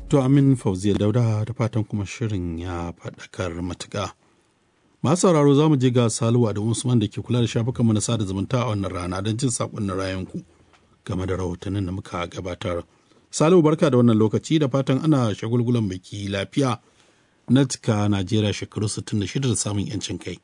To Amin Fauziya Dauda da fatan kuma shirin ya faɗakar matuƙa. Masu sauraro za mu je ga Saluwa da Usman da ke kula da shafukanmu na sada zumunta a wannan rana don jin saƙonnin rayanku game da rahotannin da muka gabatar. Salihu barka da wannan lokaci da fatan ana shagulgulan biki lafiya na cika Najeriya shekaru 66 da samun 'yancin kai.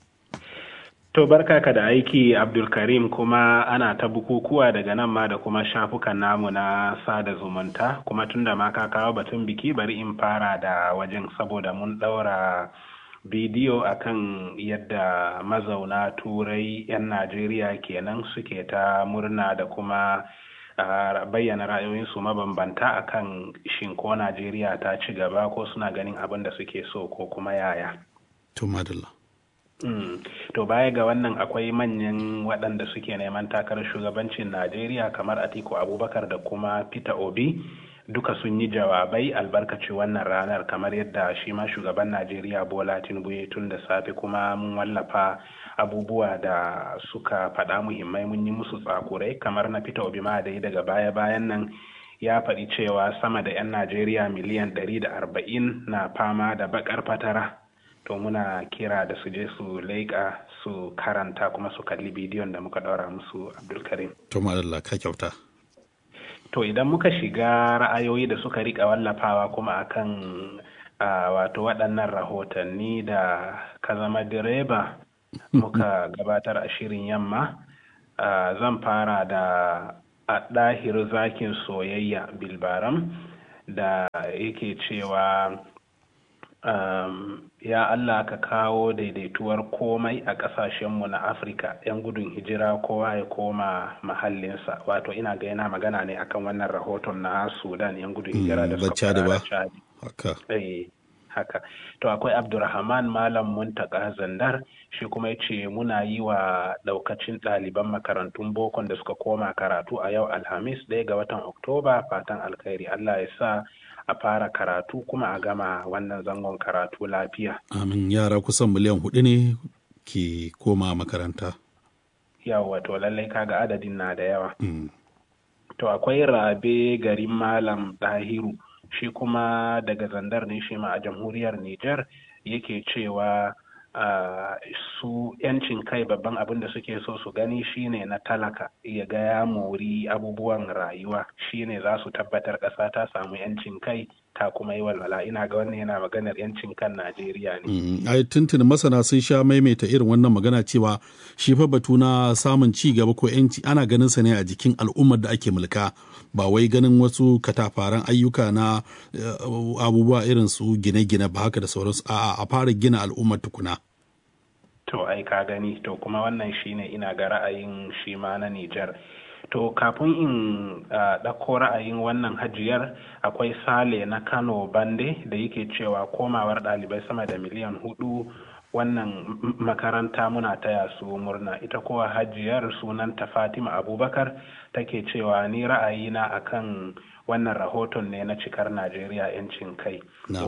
To barka ka da aiki Abdulkarim kuma ana ta bukukuwa daga nan ma da kuma shafukan namu na sada zumunta kuma tunda ma ka kawo batun biki bari in fara da wajen saboda mun ɗaura bidiyo akan yadda mazauna turai 'yan Najeriya kenan suke ta murna da kuma uh, bayyana ra'ayoyinsu mabambanta akan shin ko Najeriya ta ci gaba ko suna ganin abin da suke so ko kuma yaya. To madalla. Mm. To baya ga wannan akwai manyan waɗanda suke neman takarar shugabancin Najeriya kamar Atiku Abubakar da kuma Peter Obi duka sun yi jawabai albarkaci wannan ranar kamar yadda shi ma shugaban Najeriya Bola Tinubu ya tun da safe kuma mun wallafa abubuwa da suka faɗa muhimmai mun yi musu tsakurai kamar na Peter Obi ma da daga baya-bayan nan ya faɗi cewa sama da 'yan Najeriya miliyan 140 na fama da baƙar fatara. to muna kira da su je su leƙa su karanta kuma su kalli bidiyon da muka ɗaura musu abdulkarim to madalla ka kyauta to idan muka shiga ra'ayoyi da suka rika wallafawa kuma akan uh, wato waɗannan rahotanni da ka zama direba muka gabatar a shirin yamma uh, zan fara da a ɗahir zakin soyayya bilbaram da yake cewa um, ya Allah ka kawo daidaituwar komai a ƙasashenmu na Afirka 'yan gudun hijira kowa ya koma mahallinsa wato ina ga yana magana ne akan wannan rahoton na Sudan 'yan gudun hijira da suka da ba haka haka to akwai Abdurrahman Malam Muntaka Zandar shi kuma yace muna yi wa daukacin ɗaliban makarantun bokon da suka koma karatu a yau Alhamis ɗaya ga watan Oktoba fatan alkhairi Allah ya sa a fara karatu kuma a gama wannan zangon karatu lafiya. Amin yara kusan miliyan hudu ne ke koma makaranta. Yawa to lallai kaga adadin na da yawa. Mm. To akwai rabe garin Malam Dahiru shi kuma daga zandar ne shi ma a jamhuriyar Nijar yake cewa Uh, su yancin kai babban abin da suke so su gani shine na talaka ya ga ya mori abubuwan rayuwa shine za su tabbatar ƙasa ta samu yancin kai ta kuma yi walwala ina ga wannan yana maganar yancin kan najeriya ne mm, ai tuntuni masana sun sha maimaita irin wannan magana cewa shi fa batu na samun ci gaba ko yanci ana ganin sa ne a jikin al'ummar da ake mulka ba wai ganin wasu katafaren ayyuka na uh, abubuwa irin su gine-gine ba haka da sauransu a'a a fara gina al'ummar tukuna To ai ka gani to kuma wannan shine ina ga ra'ayin shi ma na Nijar. To kafin in ɗauko uh, ra'ayin wannan hajiyar akwai Sale na Kano Bande da yake cewa komawar ɗalibai sama da miliyan hudu wannan makaranta muna taya su murna ita kowa hajiyar sunanta Fatima Abubakar take cewa ni ra'ayina akan wannan rahoton ne na cikar Najeriya 'yancin kai.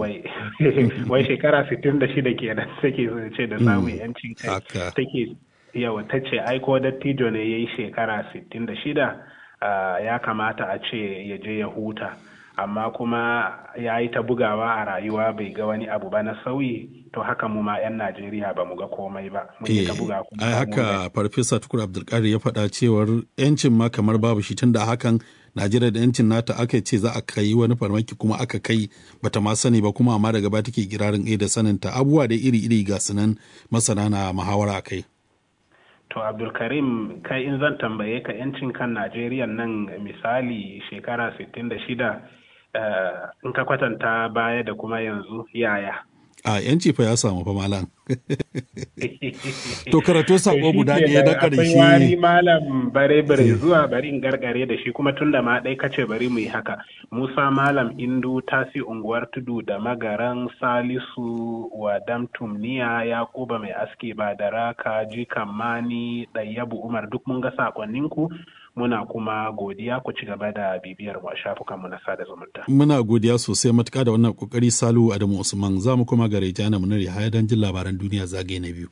Wai shekara 66 kenan take ce da samun 'yancin kai. Take yawa ta ce aiko dattijo ne ya yi shekara 66 ya kamata a ce ya je ya huta. Amma kuma ya yi ta bugawa a rayuwa bai ga wani abu ba na sauyi to haka mu ma 'yan Najeriya ba mu ga komai ba. Mun yi ta buga kuma. Ai haka Farfesa Tukur Abdulkadir ya faɗa cewar 'yancin ma kamar babu shi tunda hakan Najeriya da yancin nata aka ce za a kai wani farmaki kuma aka kai bata ma sani ba kuma amma daga ba take kirarin da saninta abubuwa da iri-iri ga sunan masana na muhawara a kai. To Abdulkarim kai in zan tambaye ka yancin kan Najeriya nan misali shekara 66 uh, in ka kwatanta baya da kuma yanzu yaya. a yanci fa ya samu fa malam to karatu sako guda ɗaya na ƙarshe akwai wani malam bare bare zuwa bari in gargare da shi kuma tunda ma ɗai kace bari mu yi haka musa malam indu tasi unguwar tudu da magaran salisu wadam tumniya yakuba mai aski ba da raka jikan mani ɗayyabu umar duk mun ga sakonninku muna kuma godiya ku ci gaba da bibiyar mu a shafukanmu na sada zumunta. Muna godiya sosai matuƙa da wannan kokari Salu Adamu Usman za mu kuma gare Jana Munir Yahaya don jin labaran duniya zagaye na biyu.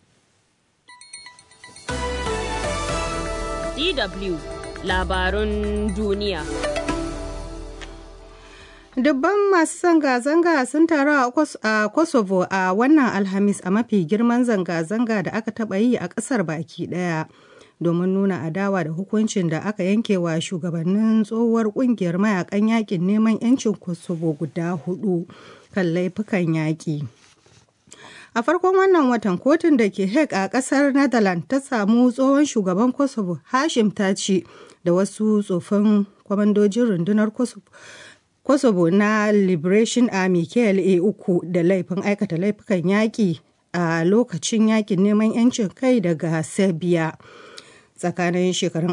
DW labarun duniya. Dubban masu zanga-zanga sun taru a Kosovo a wannan Alhamis a mafi girman zanga-zanga da aka taɓa yi a ƙasar baki ɗaya. domin nuna adawa da hukuncin da aka yanke wa shugabannin tsohuwar kungiyar mayakan yakin neman 'yancin kosovo guda hudu kan laifukan yaƙi a farkon wannan watan kotun da ke hague a ƙasar netherlands ta samu tsohon shugaban kosovo hashim taci da wasu tsofin kwamandojin rundunar kosovo kosovo na liberation army kla uku da laifin aikata laifukan yaƙi a lokacin yakin neman 'yancin kai daga serbia tsakanin shekarun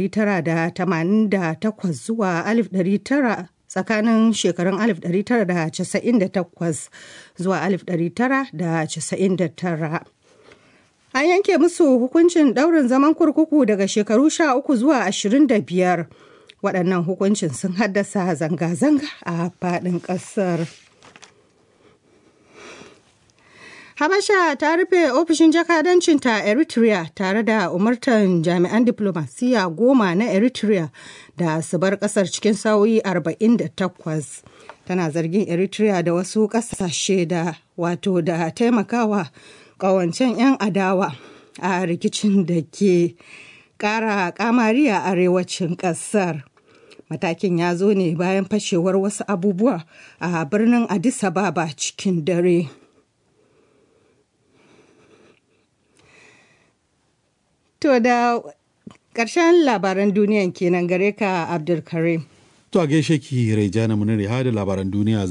1988 zuwa 1900 tsakanin shekarun 1998 zuwa 1999 an yanke musu hukuncin ɗaurin zaman kurkuku daga shekaru 13 zuwa 25 waɗannan hukuncin sun haddasa zanga-zanga a faɗin ƙasar. Habasha ta rufe ofishin jakadancinta a Eritrea tare da umartan jami'an diplomasiya goma na Eritrea da su bar kasar cikin sa'o'i 48. Tana zargin Eritrea da wasu kasashe da wato da taimakawa kawancen 'yan adawa a rikicin da ke kara kamari a arewacin kasar. Matakin ya zo ne bayan fashewar wasu abubuwa a birnin Addis Ababa cikin dare. To da ƙarshen labaran duniyan kenan gare ka Abdulkarim. To a gaishe ki Raijana Muniri da labaran duniya